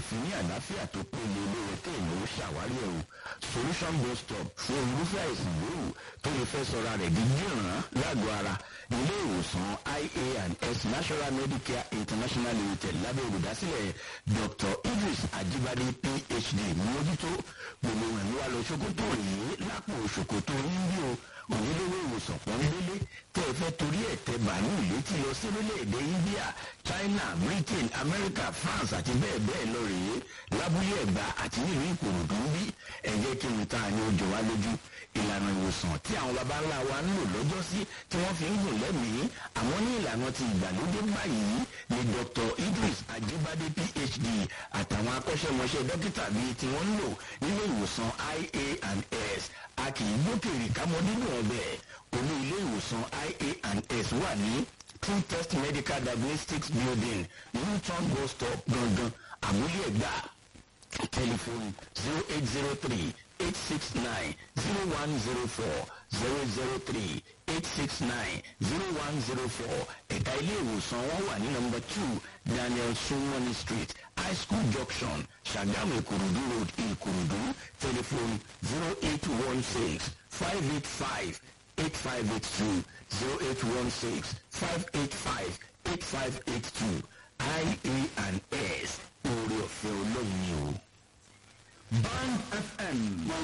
fi ní àlàáfíà tó péye lóore kéèyàn ó ṣàwárí ẹ̀ o solution bus stop fún irúfẹ́ àìsàn yòówù tó lè fẹ́ sọra rẹ̀ di gíràn lágọ̀ọ́ ara ilé ìwòsàn ia and s national medicare international limited lábẹ́ olùdásílẹ̀ dr idris ajibade phd mójútó gbogbo ẹ̀mí wa lọ ṣòkòtò yìí lápò ṣòkòtò yín bí o onílówó ìwòsàn pọ́nbélé tẹ́ ẹ fẹ́ torí ẹ̀ tẹ bàálù létí lọ sí orílẹ̀-èdè india china britain america france àti bẹ́ẹ̀ bẹ́ẹ̀ lọ rèé lábúlé ẹ̀gbá àti nílùú ìkòròdú ń bí ẹ jẹ́ kí n ta ni ó jọ wá lójú ìlànà ìwòsàn tí àwọn baba ńlá wa ń lò lọ́jọ́ sí tí wọ́n fi ń gùn lẹ́mìí àwọn ní ìlànà ti ìgbàlódé báyìí ni dr idris ajibade phd àtàwọn akọ́ṣẹ́mọṣẹ́ dókítà bíi tí wọ́n ń lò nílé ìwòsàn ia and s a kì í gbókèrè kámọ́ nínú ọbẹ̀ olú ilé ìwòsàn ia and s wà ní true test medical diagnostics building newton bus stop gangan àmúlẹ̀ ẹ̀gbá tẹlifóònù zero eight zero three eight six nine zero one zero four zero zero three eight six nine zero one zero four ẹ̀ka ilé ìwòsàn wọn wà ní nọmba two daniel sumoni street high school junction sagamu ìkòròdú road ìkòròdú telephone zero eight one six five eight five eight five eight two zero eight one six five eight five eight five eight two ia and s oore ọ̀fẹ́ olóyìn o. band fm.